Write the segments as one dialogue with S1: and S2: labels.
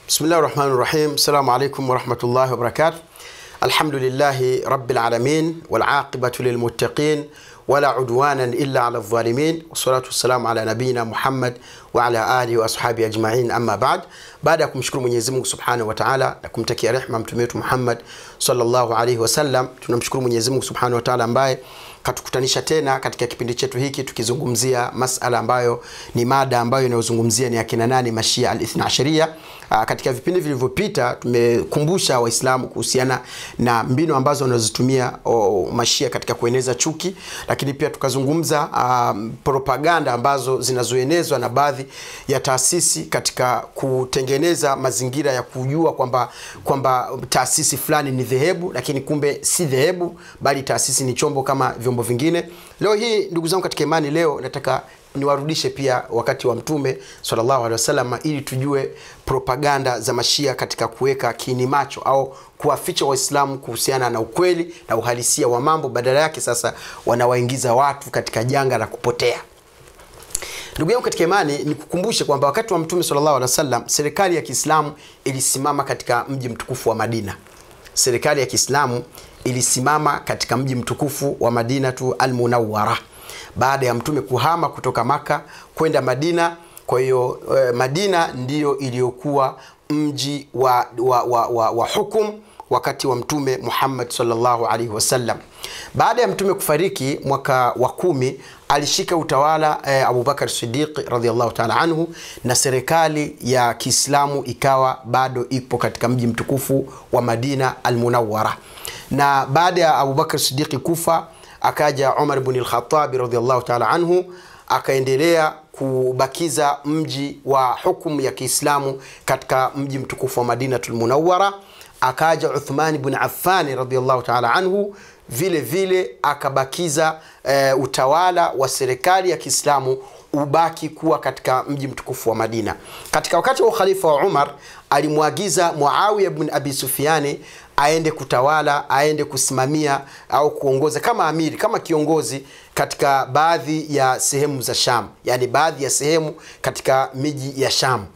S1: Bismillahi rahmani rahim. Assalamu alaikum warahmatullahi wabarakatuh. Alhamdulillahi rabbil alamin wal aqibatu lil muttaqin wala udwanan illa ala dhalimin wassalatu wassalamu ala nabiyina Muhammad wa ala alihi wa ashabihi ajma'in, amma ba'd. Baada ya kumshukuru Mwenyezi Mungu Subhanahu wa Ta'ala na kumtakia rehma mtume wetu Muhammad sallallahu alaihi wasallam, tunamshukuru Mwenyezi Mungu Subhanahu wa Ta'ala ambaye katukutanisha tena katika kipindi chetu hiki tukizungumzia masala ambayo ni mada ambayo inayozungumzia ni akina nani mashia al-ithna asharia. Aa, katika vipindi vilivyopita tumekumbusha Waislamu kuhusiana na mbinu ambazo wanazotumia o, mashia katika kueneza chuki, lakini pia tukazungumza um, propaganda ambazo zinazoenezwa na baadhi ya taasisi katika kutengeneza mazingira ya kujua kwamba kwamba taasisi fulani ni dhehebu, lakini kumbe si dhehebu, bali taasisi ni chombo kama vyombo vingine. Leo hii ndugu zangu katika imani, leo nataka niwarudishe pia wakati wa Mtume sallallahu alaihi wasallam ili tujue propaganda za mashia katika kuweka kiini macho au kuwaficha Waislamu kuhusiana na ukweli na uhalisia wa mambo. Badala yake sasa wanawaingiza watu katika janga la kupotea. Ndugu yangu katika imani, nikukumbushe kwamba wakati wa Mtume sallallahu alaihi wasallam serikali ya Kiislamu ilisimama katika mji mtukufu wa Madina. Serikali ya Kiislamu ilisimama katika mji mtukufu wa Madinatu Almunawwara baada ya mtume kuhama kutoka Maka kwenda Madina. Kwa hiyo eh, Madina ndiyo iliyokuwa mji wa, wa, wa, wa, wa hukum wakati wa mtume Muhammad sallallahu alaihi wasallam. Baada ya mtume kufariki mwaka wa kumi alishika utawala eh, Abubakar Siddiq radhiallahu taala anhu, na serikali ya Kiislamu ikawa bado ipo katika mji mtukufu wa Madina Almunawwara. Na baada ya Abubakar Siddiqi kufa akaja Umar ibn al-Khattab radhiallahu taala anhu akaendelea kubakiza mji wa hukumu ya Kiislamu katika mji mtukufu wa Madinatul Munawwara. Akaja Uthman ibn Affan radhiallahu taala anhu vile vile akabakiza e, utawala wa serikali ya Kiislamu ubaki kuwa katika mji mtukufu wa Madina. Katika wakati wa ukhalifa wa Umar alimwagiza Muawiya ibn Abi Sufyani aende kutawala, aende kusimamia au kuongoza kama amiri, kama kiongozi katika baadhi ya sehemu za Sham, yani baadhi ya sehemu katika miji ya Sham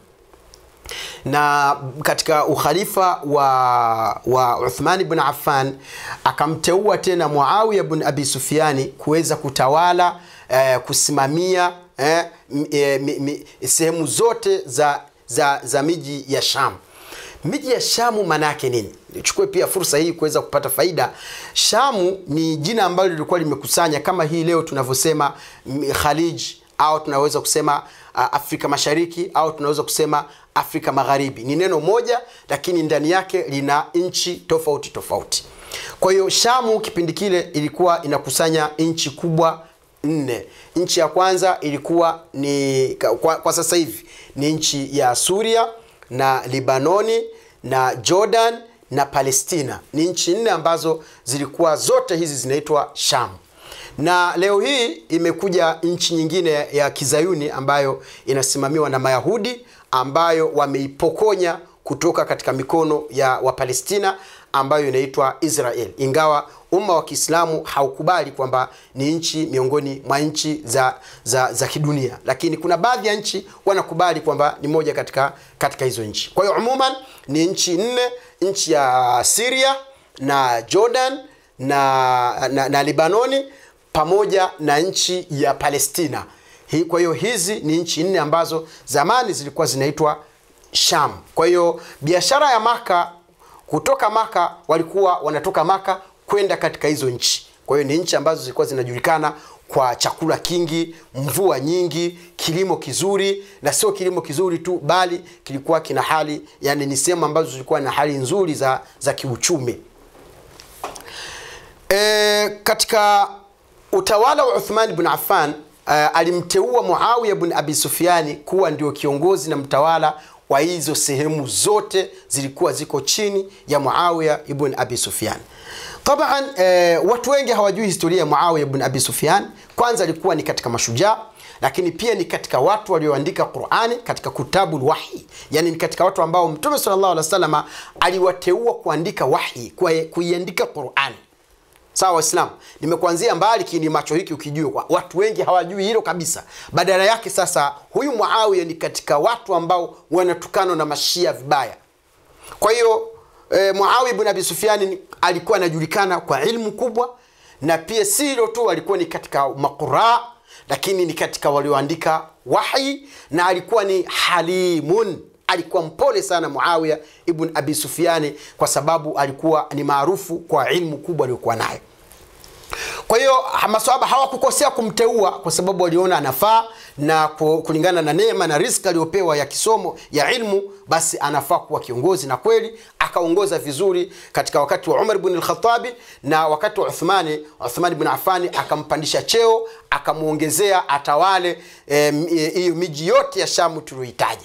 S1: na katika ukhalifa wa, wa Uthman ibn Affan akamteua tena Muawiya ibn Abi Sufyani kuweza kutawala eh, kusimamia eh, eh, sehemu zote za, za, za miji ya Sham. Miji ya Shamu maana yake nini? Nichukue pia fursa hii kuweza kupata faida. Shamu ni jina ambalo lilikuwa limekusanya kama hii leo tunavyosema Khalij au tunaweza kusema uh, Afrika Mashariki au tunaweza kusema Afrika Magharibi. Ni neno moja, lakini ndani yake lina nchi tofauti tofauti. Kwa hiyo Shamu kipindi kile ilikuwa inakusanya nchi kubwa nne. Nchi ya kwanza ilikuwa ni kwa, kwa sasa hivi ni nchi ya Suria na Libanoni na Jordan na Palestina. Ni nchi nne ambazo zilikuwa zote hizi zinaitwa Sham na leo hii imekuja nchi nyingine ya kizayuni ambayo inasimamiwa na Mayahudi ambayo wameipokonya kutoka katika mikono ya Wapalestina ambayo inaitwa Israel, ingawa umma wa Kiislamu haukubali kwamba ni nchi miongoni mwa nchi za, za, za kidunia, lakini kuna baadhi ya nchi wanakubali kwamba ni moja katika, katika hizo nchi. Kwa hiyo umuman ni nchi nne, nchi ya Syria na Jordan na, na, na Libanoni pamoja na nchi ya Palestina. Hi, kwa hiyo hizi ni nchi nne ambazo zamani zilikuwa zinaitwa Sham. Kwa hiyo biashara ya Maka, kutoka Maka walikuwa wanatoka Maka kwenda katika hizo nchi. Kwa hiyo ni nchi ambazo zilikuwa zinajulikana kwa chakula kingi, mvua nyingi, kilimo kizuri, na sio kilimo kizuri tu, bali kilikuwa kina hali, yani ni sehemu ambazo zilikuwa na hali nzuri za, za kiuchumi. E, katika utawala wa Uthman ibn Affan uh, alimteua Muawiya ibn Abi Sufyani kuwa ndio kiongozi na mtawala wa hizo sehemu zote zilikuwa ziko chini ya Muawiya ibn Abi Sufyan. Taban eh, watu wengi hawajui historia ya Muawiya ibn Abi Sufyan. Kwanza alikuwa ni katika mashujaa, lakini pia ni katika watu walioandika Qur'ani katika kutabul wahi, yani ni katika watu ambao Mtume sallallahu alaihi wasallam aliwateua kuandika wahi, kuiandika Qur'ani. Sawa Waislamu, nimekuanzia mbali kiini macho hiki ukijua, watu wengi hawajui hilo kabisa. Badala yake sasa, huyu Muawiya ni katika watu ambao wanatukanwa na mashia vibaya kwa hiyo e, muawiya ibn abi sufiani alikuwa anajulikana kwa ilmu kubwa na pia si hilo tu alikuwa ni katika maquraa lakini ni katika walioandika wahi na alikuwa ni halimun alikuwa mpole sana muawiya ibn abi sufiani kwa sababu alikuwa ni maarufu kwa ilmu kubwa aliyokuwa nayo kwa hiyo maswahaba hawakukosea kumteua kwa sababu waliona anafaa na kulingana na neema na riski aliyopewa ya kisomo ya ilmu basi anafaa kuwa kiongozi na kweli akaongoza vizuri katika wakati wa umar bn lkhatabi na wakati wa uthmani uthmani bn afani akampandisha cheo akamwongezea atawale hiyo e, miji yote ya shamu tulioitaja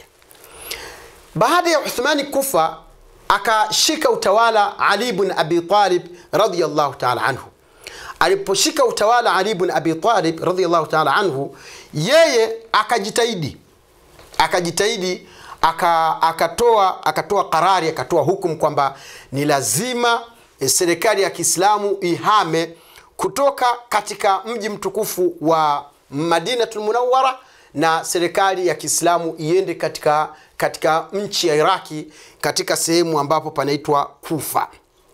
S1: baada ya uthmani kufa akashika utawala ali bn abi talib radiallahu taala anhu aliposhika utawala ali bn abi talib radiallahu taala anhu yeye akajitahidi akajitahidi aka, akatoa akatoa karari akatoa hukumu kwamba ni lazima e, serikali ya kiislamu ihame kutoka katika mji mtukufu wa madinatul munawara na serikali ya kiislamu iende katika katika nchi ya iraki katika sehemu ambapo panaitwa kufa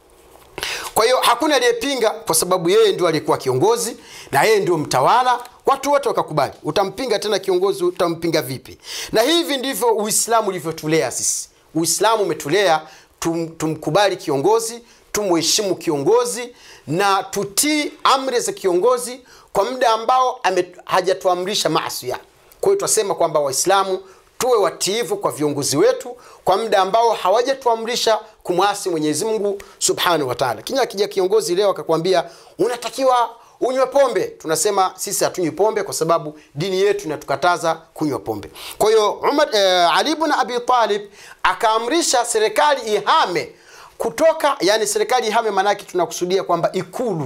S1: kwa hiyo hakuna aliyepinga kwa sababu yeye ndio alikuwa kiongozi na yeye ndio mtawala watu wote wakakubali utampinga tena kiongozi utampinga vipi na hivi ndivyo uislamu ulivyotulea sisi uislamu umetulea tum, tumkubali kiongozi tumheshimu kiongozi na tutii amri za kiongozi kwa muda ambao hajatuamrisha masia kwa hiyo twasema kwamba waislamu tuwe watiivu kwa viongozi wetu kwa muda ambao hawajatuamrisha kumwasi mwenyezi mungu subhanahu wataala kinya akija kiongozi leo akakwambia unatakiwa unywe pombe tunasema sisi hatunywi pombe kwa sababu dini yetu inatukataza kunywa pombe kwa hiyo eh, ali bn abi talib akaamrisha serikali ihame kutoka yani serikali ihame maanake tunakusudia kwamba ikulu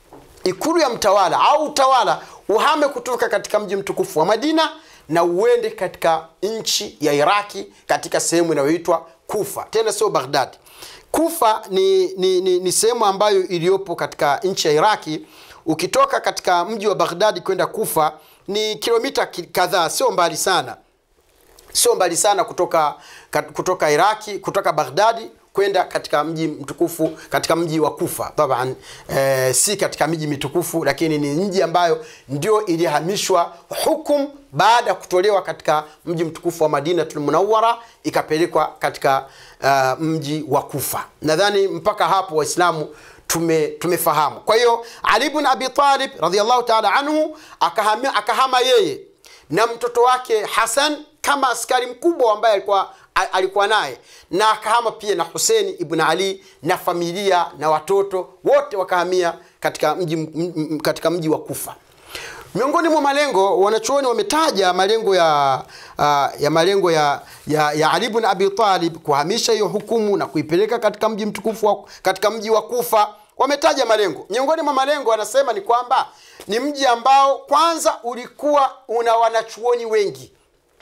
S1: ikulu ya mtawala au utawala uhame kutoka katika mji mtukufu wa madina na uende katika nchi ya iraki katika sehemu inayoitwa kufa tena sio baghdadi kufa ni, ni, ni, ni sehemu ambayo iliyopo katika nchi ya iraki ukitoka katika mji wa baghdadi kwenda kufa ni kilomita kadhaa sio mbali sana sio mbali sana kutoka kutoka iraki kutoka baghdadi kwenda katika mji mtukufu katika mji wa kufa taban e, si katika miji mitukufu lakini ni mji ambayo ndio ilihamishwa hukum baada ya kutolewa katika mji mtukufu wa madinatul munawara ikapelekwa katika uh, mji wa kufa nadhani mpaka hapo waislamu tume tumefahamu kwa hiyo ali bn abi talib radiallahu taala anhu akahama, akahama yeye na mtoto wake hasan kama askari mkubwa ambaye alikuwa alikuwa naye na akahama pia na huseni ibn ali na familia na watoto wote wakahamia katika mji, m, katika mji wa kufa miongoni mwa malengo wanachuoni wametaja malengo ya uh, ya malengo ya, ya, ya ali bn abi talib kuhamisha hiyo hukumu na kuipeleka katika mji mtukufu wa, katika mji wa kufa wametaja malengo miongoni mwa malengo anasema ni kwamba ni mji ambao kwanza ulikuwa una wanachuoni wengi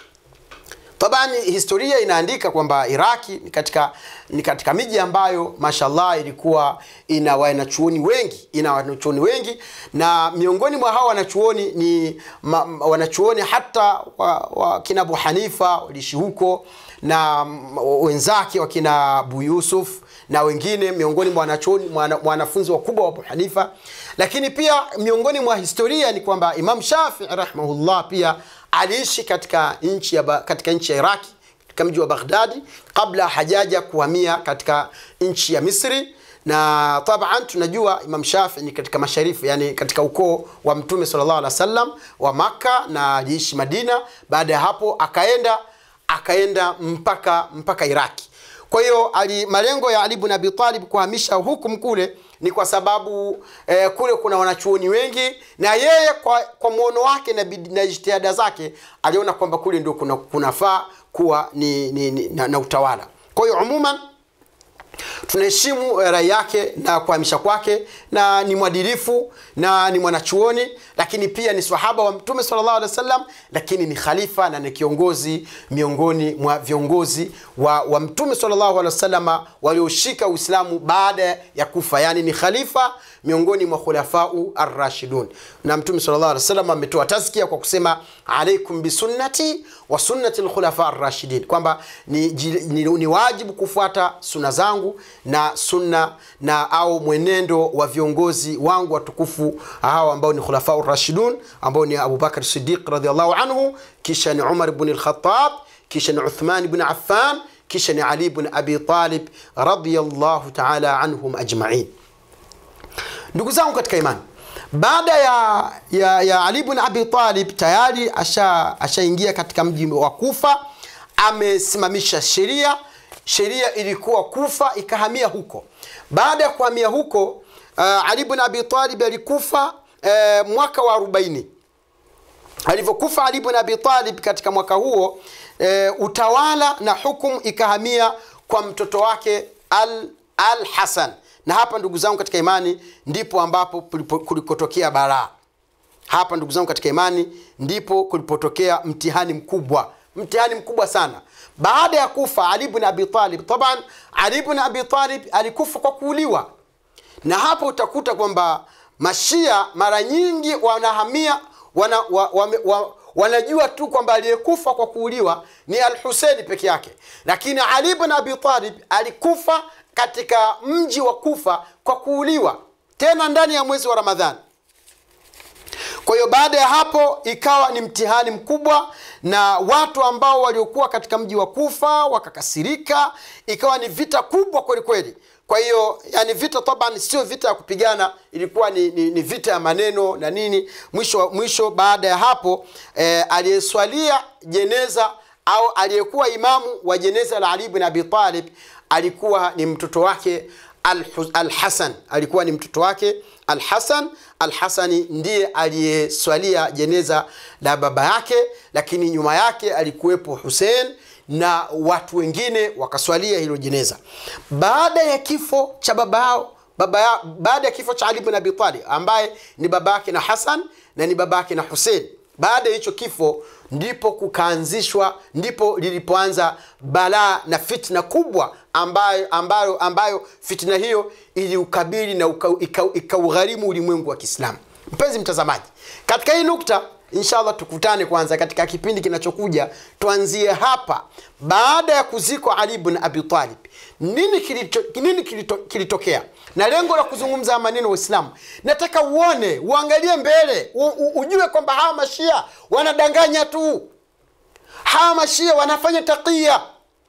S1: tabani historia inaandika kwamba iraki ni katika, ni katika miji ambayo mashallah ilikuwa ina wanachuoni wengi ina wanachuoni wengi na miongoni mwa hawa wanachuoni ni ma, wanachuoni hata wa, wa kina abu hanifa waliishi huko na wenzake wakina abu yusuf na wengine miongoni mwa wanachuoni wanafunzi wakubwa wa abu hanifa lakini pia miongoni mwa historia ni kwamba imam shafii rahimahullah pia aliishi katika nchi ya, katika nchi ya iraki katika mji wa baghdadi kabla hajaja kuhamia katika nchi ya misri na taban tunajua imam shafi ni katika masharifu yani katika ukoo wa mtume salllah alih wa sallam wa makka na aliishi madina baada ya hapo akaenda akaenda mpaka mpaka iraki kwa hiyo malengo ya ali bn abi talib kuhamisha hukum kule ni kwa sababu eh, kule kuna wanachuoni wengi na yeye kwa, kwa mwono wake na, na jitihada zake aliona kwamba kule ndio kuna kunafaa kuwa ni, ni, ni, na, na utawala kwa hiyo umuman tunaheshimu rai yake na kuhamisha kwake na ni mwadilifu na ni mwanachuoni lakini pia ni sahaba wa mtume salllah alih wa sallam lakini ni khalifa na ni kiongozi miongoni mwa viongozi wa, wa mtume salllahu alehi wasalama walioshika uislamu baada ya kufa yani ni khalifa miongoni mwa khulafau arrashidun na mtume salllah alih wasallam ametoa taskia kwa kusema alaikum bisunnati wa sunnati lkhulafa arrashidin kwamba ni, ji- ni, ni wajibu kufuata suna zangu na sunna na au mwenendo wa viongozi wangu watukufu hawa ambao ni khulafa rashidun ambao ni abubakar sidiq radiallahu anhu kisha ni umar bni lkhatab kisha ni uthman bni affan kisha ni ali bni abi talib radiallahu taala anhum ajmain ndugu zangu katika imani baada ya, ya, ya ali bn abi talib tayari ashaingia asha ashaingia katika mji wa kufa amesimamisha sheria sheria ilikuwa kufa ikahamia huko baada ya kuhamia huko uh, ali bn abi talib alikufa uh, mwaka wa 40 alivyokufa ali bn abi talib katika mwaka huo e, utawala na hukumu ikahamia kwa mtoto wake al, al hasan na hapa ndugu zangu katika imani ndipo ambapo kulipo- kulikotokea baraa hapa ndugu zangu katika imani ndipo kulipotokea mtihani mkubwa mtihani mkubwa sana baada ya kufa ali bn abi talib taban ali bn abi talib alikufa kwa kuuliwa na hapo utakuta kwamba mashia mara nyingi wanahamia wana, wa, wa, wa, wanajua tu kwamba aliyekufa kwa kuuliwa ni al huseini peke yake lakini ali bn abi talib alikufa katika mji wa kufa kwa kuuliwa tena ndani ya mwezi wa ramadhani kwa hiyo baada ya hapo ikawa ni mtihani mkubwa na watu ambao waliokuwa katika mji wa kufa wakakasirika ikawa ni vita kubwa kweli kweli kwa hiyo yani vita taban sio vita ya kupigana ilikuwa ni, ni, ni vita ya maneno na nini mwisho mwisho baada ya hapo eh, aliyeswalia jeneza au aliyekuwa imamu wa jeneza la ali bin abi talib alikuwa ni mtoto wake Al- alhasan alikuwa ni mtoto wake alhasan alhasani ndiye aliyeswalia jeneza la baba yake lakini nyuma yake alikuwepo husein na watu wengine wakaswalia hilo jeneza baada ya kifo cha baba yao baba ya, baada ya kifo cha ali bin abi talib ambaye ni baba yake na hasan na ni baba yake na husein baada ya hicho kifo ndipo kukaanzishwa ndipo lilipoanza balaa na fitna kubwa ambayo, ambayo, ambayo fitna hiyo iliukabili na ukaugharimu ika, ikaugharimu ulimwengu wa kiislamu mpenzi mtazamaji katika hii nukta inshallah tukutane kwanza katika kipindi kinachokuja tuanzie hapa baada ya kuzikwa ali bn abi talib nini kilito, nini kilito, kilitokea na lengo la kuzungumza haya maneno waislamu nataka uone uangalie mbele u, u, ujue kwamba hawa mashia wanadanganya tu hawa mashia wanafanya takia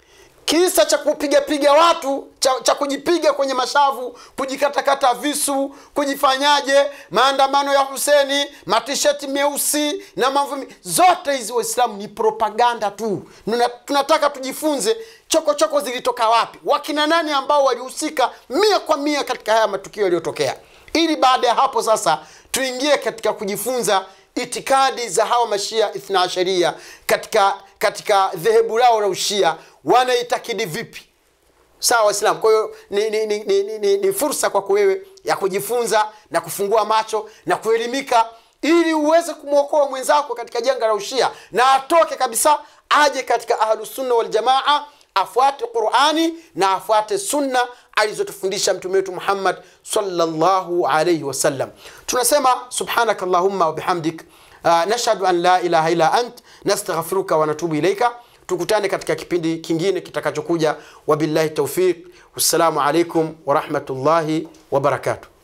S1: kisa cha kupigapiga watu cha, cha kujipiga kwenye mashavu kujikatakata visu kujifanyaje maandamano ya huseni matisheti meusi na mambo mi- zote hizi waislamu ni propaganda tu Nuna, tunataka tujifunze chokochoko choko zilitoka wapi wakina nani ambao walihusika mia kwa mia katika haya matukio yaliyotokea ili baada ya hapo sasa tuingie katika kujifunza itikadi za hawa mashia ithna asharia katika katika dhehebu lao la ushia wanaitakidi vipi sawa waislamu kwa hiyo ni, ni, ni, ni, ni, ni, ni fursa kwako wewe ya kujifunza na kufungua macho na kuelimika ili uweze kumwokoa mwenzako katika janga la ushia na atoke kabisa aje katika ahlusunna waljamaa afuate qurani na afuate sunna alizotufundisha mtume wetu muhammad salllahu alaihi wasallam tunasema subhanaka allahumma wabihamdik uh, nashhadu an la ilaha illa ant nastaghfiruka wa natubu ilaika tukutane katika kipindi kingine kitakachokuja wabillahi taufiq wassalamu alaikum warahmatullahi wabarakatuh